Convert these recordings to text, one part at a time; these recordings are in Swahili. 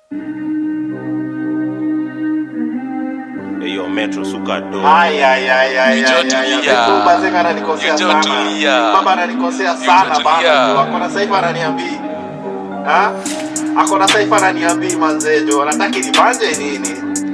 Eyo metro suka do. Ay, ay, ay, ay, Hicho ay, ay, tulia. ay. Bazee ananikosea Hicho sana. tulia. Baba ananikosea Hicho sana tulia. bana. Akona saifa ananiambii. Ha? Akona saifa ananiambii manzee jo. Anataki nibanje nini?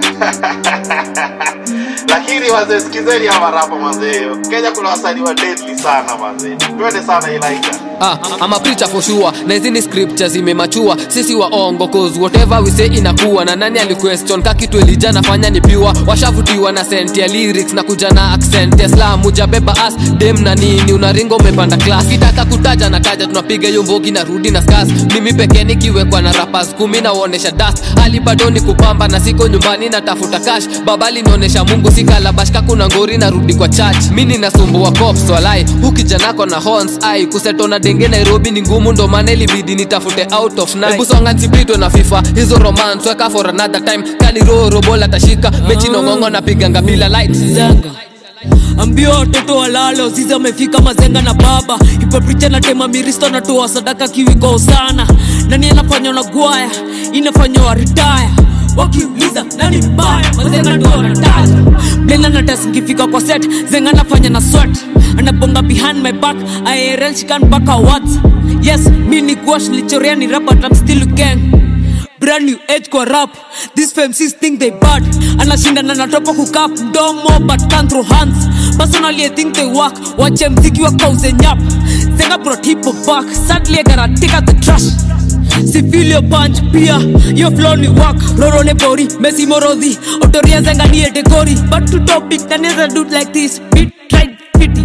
Lakini wazee sikizeni hawa rapa manzee. Kenya kuna wasanii wa deadly sana manzee. Twende sana Elijah. Ah, I'm a preacher for sure na hizi ni scriptures zimemachua sisi waongo cause whatever we say inakuwa na nani aliquestion ka kitu elija nafanya ni pure washavutiwa na sent ya lyrics na kuja na accent ya slam ujabeba as dem na nini unaringa umepanda class kitaka kutaja na taja tunapiga hiyo mbogi na rudi na skas mimi pekee nikiwekwa na rappers kumi na uonesha dust hali bado ni kupamba na siko nyumbani natafuta cash baba linaonesha mungu sikalabashka kuna ngori narudi kwa church mi ninasumbua cops walai hukijanako na horns ai kuseto na denge nairobi ni ngumu ndo maana ilibidi nitafute out of night hebu songa nsipitwe na fifa hizo romance weka for another time kani roro bola tashika mechi nongongo napiganga bila lights zanga ambio watoto walale wazizi amefika mazenga na baba ipapricha na tema miristo natoa sadaka kiwiko sana nani anafanya na gwaya inafanya waritaya wakiuliza nani mbaya mazenga ndo wanataja blenda natasingifika kwa set zenga nafanya na swet anabonga behind my back aerenshikan mpaka wat yes mi ni gwash nilichorea ni rap but I'm still gang brand new age kwa rap these femcs think they bad anashindana na topo kukap mdomo but can't throw hands personally i think they work wache mziki wa kauze nyap zenga brought hip hop back sadly i gotta take out the trash si feel your punch pia your flow ni work roro ne bori messi morodhi otoria zenga ni edegori but to topic naneza do it like this beat tried pity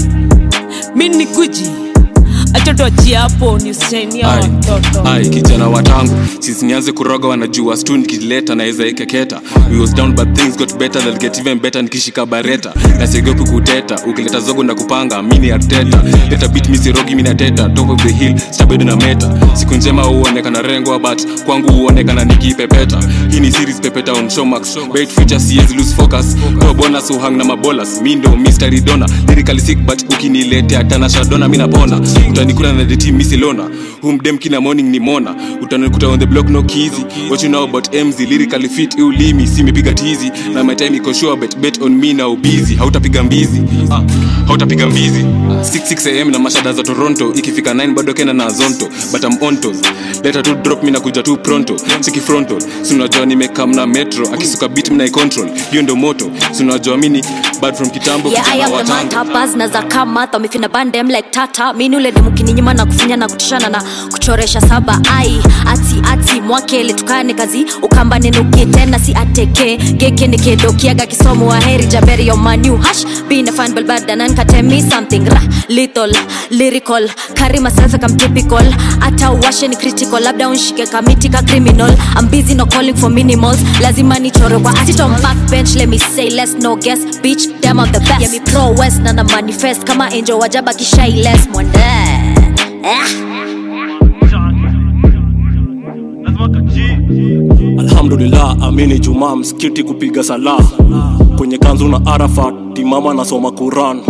mi ni guji achotoachia hapo ni usainia Ai, watoto ai kijana watangu sisi nianze kuroga wanajua stu nikileta naweza ikeketa we was down but things got better they'll get even better nikishika bareta na siogopi kuteta ukileta zogo na kupanga mini arteta leta beat misirogi minateta top of the hill stabedo na meta siku njema huonekana rengwa but kwangu huonekana nikipepeta hii ni series pepeta on showmax bait future siezi lose focus kwa bonus uhang na mabolas mi ndo mystery dona lyrically sick but ukiniletea tanasha dona mi napona utanikuna na the team misilona humdem kina morning ni mona utanikuta on the block no kizi what you know about mz lyrically fit ulimi simepiga tizi na my time iko sure bet bet on me now busy hautapiga mbizi ah, hautapiga mbizi 66 am na mashada za toronto ikifika 9 bado kena na zonto but I'm on toes leta tu drop mi nakuja tu pronto siki frontal sunajua nimekam na metro akisuka beat mna control hiyo ndo moto sunajua mini bad from kitambo Yeah, I kijana am the watango matapas na za kama wamefina bandem like tata mini ule demu kininyima na kufinya na kutishana na kuchoresha saba ai ati ati mwakele tukane kazi ukamba nenuke tena si ateke geke nikedokiaga kisomo wa heri jaberi yo manu hash been a fan balbada nan kate me something ra little lyrical carry myself like I'm typical ata washe ni critical labda unshike kamiti ka criminal I'm busy no calling for minimals lazima nichore kwa sit on backbench let me say let's no guess bitch them of the best yeah me pro west na na manifest kama angel wajaba kishai less mwende eh. alhamdulillah amini jumaa msikiti kupiga sala kwenye kanzu na arafat timama nasoma quran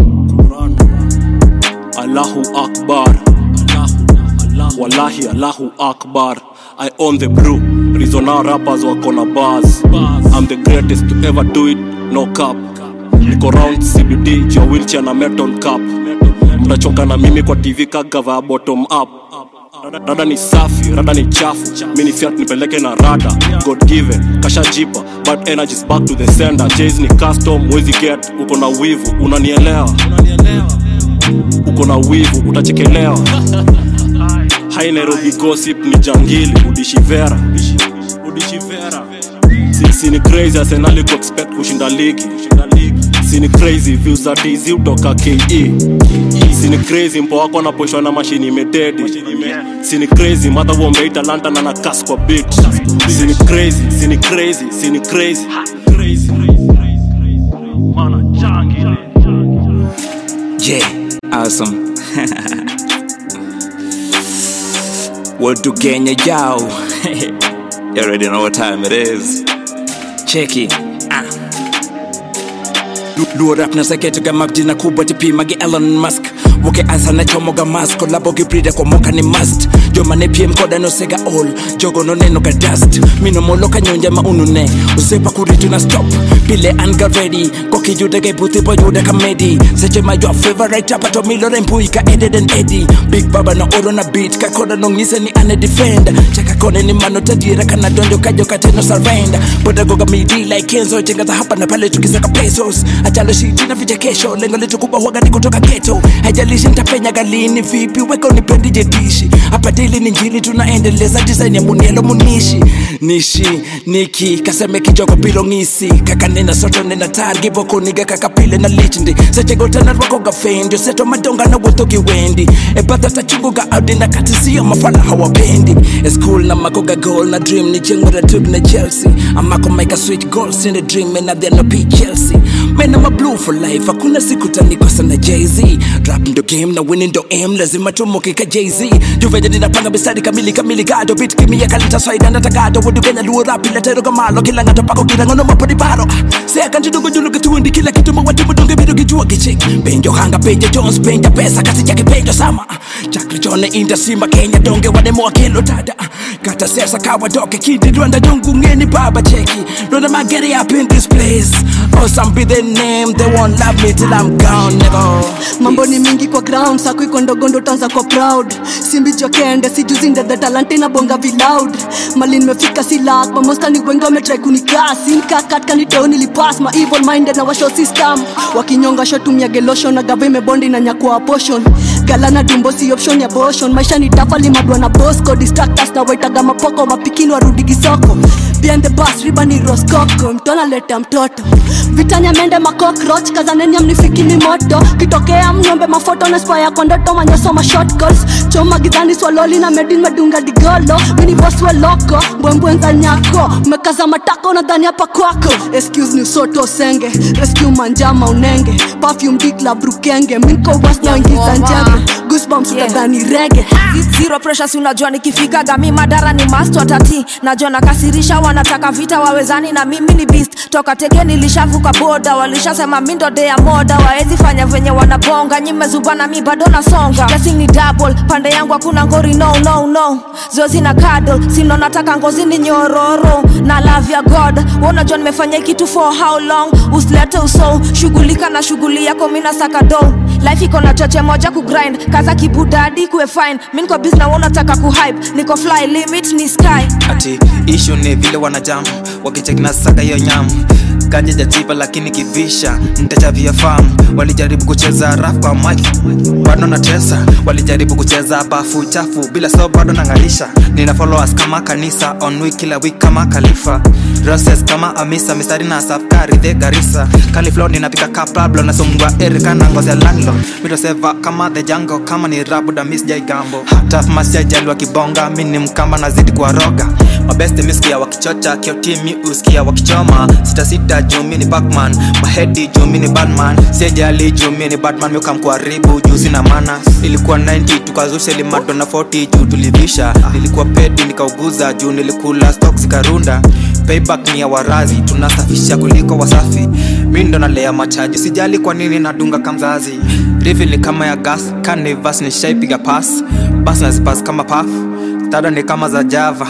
allahu akbar wallahi allahu akbar i own the brew rizona rappers wako na bars i'm the greatest to ever do it no cap niko round cbd jua wheelchair na metal cap mtachoka na mimi kwa tv kagava bottom up rada ni safi rada ni chafu mini fiat nipeleke na rada god given kashajipa but energies back to the sender chase ni custom wezi get uko na wivu unanielewa uko na wivu utachekelewa hai nairobi gossip ni jangili udishivera udishivera si ni crazy arsenali kuexpect kushinda ligi sini crazy views za tz utoka ke sini crazy mpo wako anaposhwa na mashini imededi sini crazy madha wombei talanta na nakas kwa bit sini crazy sini crazy sini crazy Yeah, awesome. what to Kenya, yo? you already know what time it is. Check it. Ah. Lu- luo rap na saketo ga mabdi na kubwa tipimage elon musk boke ansa na chomoga mas kolabo gibrida kwa moka ni must jomane piem koda nosega all jogo noneno ga dust mino moloka nyonja ma unune usepa kuritu na stop pile an ga ready kokiyude ge buthi boyude ka medi seche ma your favorite apa to milore mbui ka eded and edi big baba na oro na beat ka koda nong'ise ni ane defend chaka kone ni mano tadiera kana donjo kajo kateno surrender boda goga midi like kenzo chengaza hapa na pale tukisaka pesos achalo shiti na vija kesho lengo letu kubwa huwaga ni kutoka geto haijalishi nitapenya galini vipi weka unipendi jedishi hapa dili ni njili tunaendeleza design ya munielo munishi nishi niki kaseme kijogo bilo ngisi kakanena soto nena targi bokoniga kakapile na lichndi sechegotana rwakoga fendi seto madonga na wuotho wendi ebadha tachunguga audi na katisiyo mafala hawapendi eschool na makoga gol na dream ni chengwera tug na chelsea amako make a switch goals in the dream and then no p chelsea man I'm a blue for life hakuna siku tanikosa na jz rap ndo game na winning ndo aim lazima tumoke ka jz juveje ninapanga mistari kamili kamili gado bit kimia kalita swaida ndatagado wudu kenya luo rap ila tero kamalo kila ngata pako kila ngono mapodi paro seka njidugo julu kitundi kila kitu mawati mudonge bido kijua kichik penjo hanga penjo jones penja pesa kasi chake penjo sama chakri chone inda simba kenya donge wane moa kilo tada kata sesa kawa doke kindi rwanda jungu ngeni baba cheki rwanda magere up in this place oh some be the name they won't love me till I'm gone nigga mambo ni mingi kwa ground sako iko ndogondo tanza kwa proud simbi jokende sijuzi the talent na bonga viloud mali nimefika si lak mamosta ni wengi wametry kunikasi nikakat kaniteo nilipass ma evil minded na washo system wakinyonga shotumia gelosho na gava imebondi na nyakua portion galana dumbo si option ya boshon maisha ni tafali madwa na bosco distractors na waitaga mapoko mapikini warudi kisoko behind the bus riba ni roskoko mtona leta mtoto vitanya mende makokroch kazaneni amnifikini moto kitokea mnyombe mafoto na spaya kwa ndoto manyosoma short calls choma gizani swaloli na medin medunga digolo mini boss wa loko mbwembwenza nyako mekaza matako na dhani hapa kwako excuse ni soto senge rescue manjama unenge perfume dikla brukenge minko was na ingiza njege goosebumps Yeah. utadhani rege zero pressure si unajua nikifika gami madara ni master tati najua nakasirisha wanataka vita wawezani na mimi ni beast toka teke nilishavuka boda walishasema mi ndo dea moda waezi fanya venye wanabonga nyimezuba na mi bado nasonga Blessing ni double pande yangu hakuna ngori no no no zoezi na kado sino nataka ngozi ni nyororo na love ya god unajua nimefanya kitu for how long usilete uso shughulika na shughuli yako mina saka do life iko na choche moja kugrind kaza kibudadi kuwe fine mi niko busy na wewe unataka kuhype niko fly limit ni sky ati ishu ni vile wanajam wakicheki na saka hiyo nyamu kanje jajipa lakini kivisha ntachavia famu walijaribu kucheza raf kwa mike bado na tesa walijaribu kucheza bafu chafu bila so bado nangalisha nina followers kama kanisa on week kila week kama khalifa roses kama amisa mistari na safkari the garisa kaliflo ninapika ka pablo nasomgwa erika na ngozi ya landlo mitoseva kama the jango kama ni rabu da miss jaigambo hata masijajaliwa kibonga mi ni mkamba nazidi kuwaroga mabeste miskia wakichocha kiotimi uskia wakichoma sitasita jumi ni bakman mahedi jumi ni badman sijali jumi ni batman miukamkuharibu juzi na mana ilikuwa 90 tukazusha limato na 40 juu tulivisha nilikuwa pedi nikauguza juu nilikula stok zikarunda payback ni ya warazi tunasafisha kuliko wasafi mi ndo nalea machaji sijali kwa nini nadunga kamzazi rivi ni kama ya gas kanivas ni shaipiga pas bas nazipas kama paf tada ni kama za java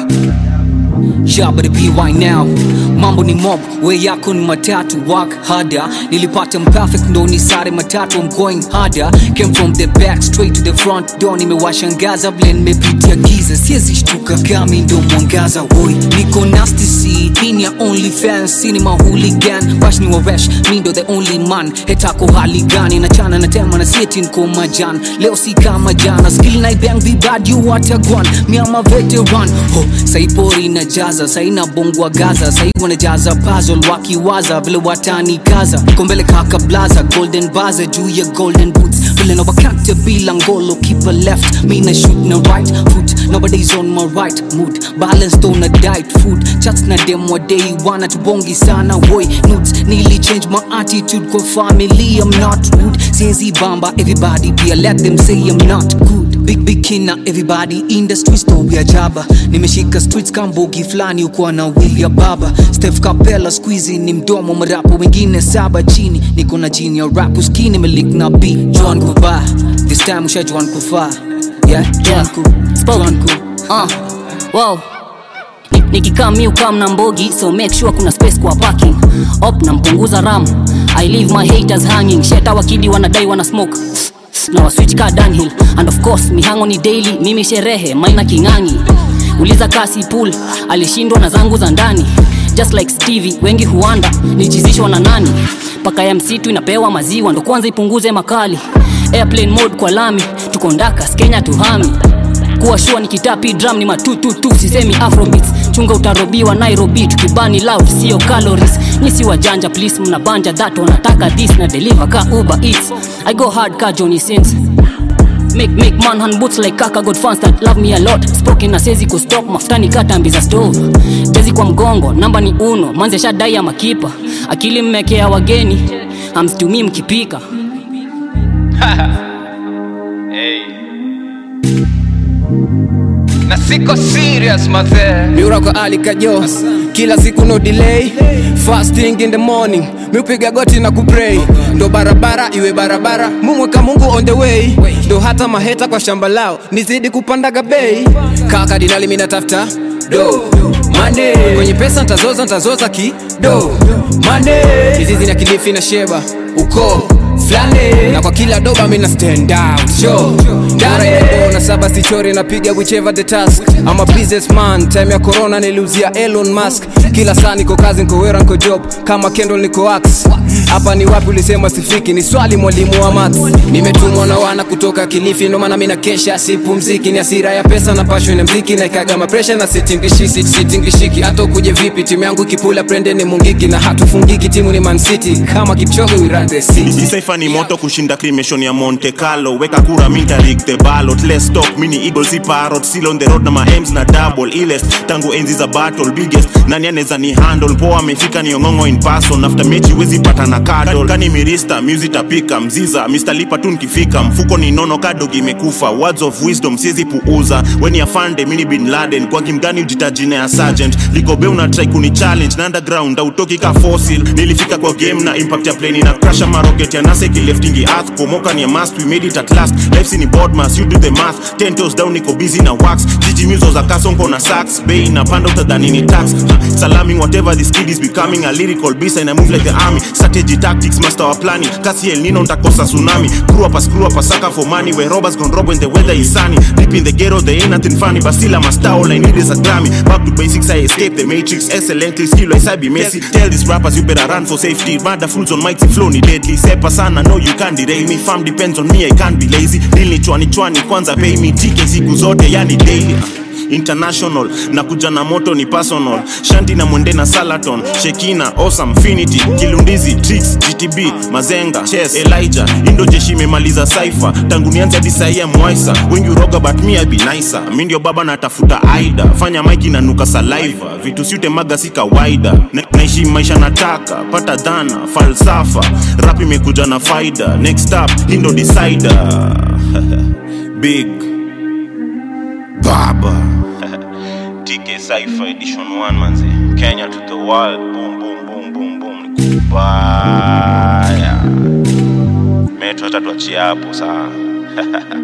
Shabari PY now mambo ni mob we yako ni matatu work harder nilipata mperfect ndo ni sare matatu I'm going harder came from the back straight to the front door nimewashangaza vile nimepitia giza siezi shtuka kami ndo mwangaza woi niko nasty see hii ya only fans sini mahooligan bash ni waresh mi ndo the only man hetako hali gani nachana na tema na sieti nko majan leo si kama jana skill na ibang vibad you watagwan miama veteran ho saipori na jaza saina bongwa gaza sai wanajaza puzzle wakiwaza vile watanikaza kombele kaka blaza golden baza juu ya golden boots vile na wakate bila ngolo keep a left me na shoot na right foot nowadays on my right mood balanced on a diet food chats na dem wa day wana tubongi sana boy nudes nearly change my attitude kwa family I'm not rude since bamba everybody be let them say I'm not good big big kina everybody in the streets story ya jaba nimeshika streets kambogi flani ukuwa na wili ya baba steph capella squeezy ni mdomo mrapo wengine saba chini niko na jini ya rap uskini melik na b joan kuba this time usha joan kufa yeah joan ku joan ku uh, wow Ni- nikikaa mi ukam na mbogi so make sure kuna space kwa parking op nampunguza ram i leave my haters hanging sheta wakidi wanadai wana smoke na waswitch ka downhill and of course mihango ni daily mimi sherehe maina kingangi uliza kasi pool alishindwa na zangu za ndani just like stevie wengi huanda nichizishwa na nani paka ya msitu inapewa maziwa ndo kwanza ipunguze makali airplane mode kwa lami tuko ndakas kenya tuhami kuwa shua nikitapi drum ni matututu sisemi afrobeats chunga utarobiwa nairobi tukibani loud sio calories nyisi wajanja please mnabanja that wanataka this na deliver ka uber eats i go hard ka johnny sins Make, make man hand boots like kaka got fans that love me a lot spoken na sezi kustop mafutani katambi za stove tezi kwa mgongo namba ni uno manze shadai ya makipa akili mmekea wageni amsitumii mkipika na siko serious mazee miurako alikajo kila siku no delay fasting in the morning miupiga goti na kupray ndo barabara iwe barabara mumweka mungu on the way ndo hata maheta kwa shamba lao nizidi kupandaga bei kaka dinali minatafuta do mane kwenye pesa ntazoza ntazoza ki do mane hizizi na kilifi na sheba uko flane na kwa kila doba mina stand out show ndare na saba sichori napiga whichever the task I'm a businessman time ya corona niliuzia Elon Musk kila saa niko kazi niko wera niko job kama Kendall niko ax hapa ni wapi ulisema sifiki ni swali mwalimu wa maths nimetumwa na wana kutoka Kilifi ndo maana mina kesha sipumziki ni hasira ya pesa na passion ya mziki na ikaga pressure na sitingishiki sitingishiki hata ukuje vipi timu yangu ikipula prende ni mungiki na hatufungiki timu ni Man City kama Kipchoge we run the city Isaifa ni moto kushinda cremation ya Monte Carlo weka kura minta rig the ballot let's talk mini eagle si parrot still on the road na ma M's na double ilest tangu enzi za battle biggest nani anaweza ni handle poa amefika ni ongongo in person after mechi wezi pata na cuddle kani mirista music tapika mziza Mr lipa tu nikifika mfuko ni nono kadog imekufa words of wisdom siezi puuza weni afande mini bin Laden kwa kimgani ujitajine ya sergeant ligobe una try kuni challenge na underground autoki ka fossil nilifika kwa game na impact ya plane na crash ama rocket ya nasa ikileftingi earth pomoka ni a must we made it at last life ni board mass you do the math ten toes down niko busy na wax jiji muzo za kasonko na sax bay na panda utadhani ni tax Ha, salaming whatever this kid is becoming a lyrical beast and I move like the army strategy tactics master wa planning kasi el nino ntakosa tsunami screw up a screw up a sucker for money where robbers gone rob when the weather is sunny deep in the ghetto there ain't nothing funny but still I'm a star all I need is a Grammy back to basics I escape the matrix excellently skill I be messy tell these rappers you better run for safety mother fools on mighty flow ni deadly sepa sana no you can't derail me fam depends on me I can't be lazy deal ni chwani chwani kwanza pay me tike siku zote yani daily international na kuja na moto ni personal shanti na mwende na salaton shekina awesome finity kilundizi tricks gtb mazenga chess elijah indo jeshi imemaliza saifa tangu nianze hadi sahia mwaisa wengi uroga but me I be nicer mi ndio baba natafuta aida fanya maiki na nuka saliva vitu siutemaga si kawaida Na- naishi maisha nataka pata dhana falsafa rap imekuja na faida next up hindo decider big baba TK Cypher Edition 1 manze Kenya to the world boom boom boom boom boom ni kubaya Metro hata tuachie hapo saa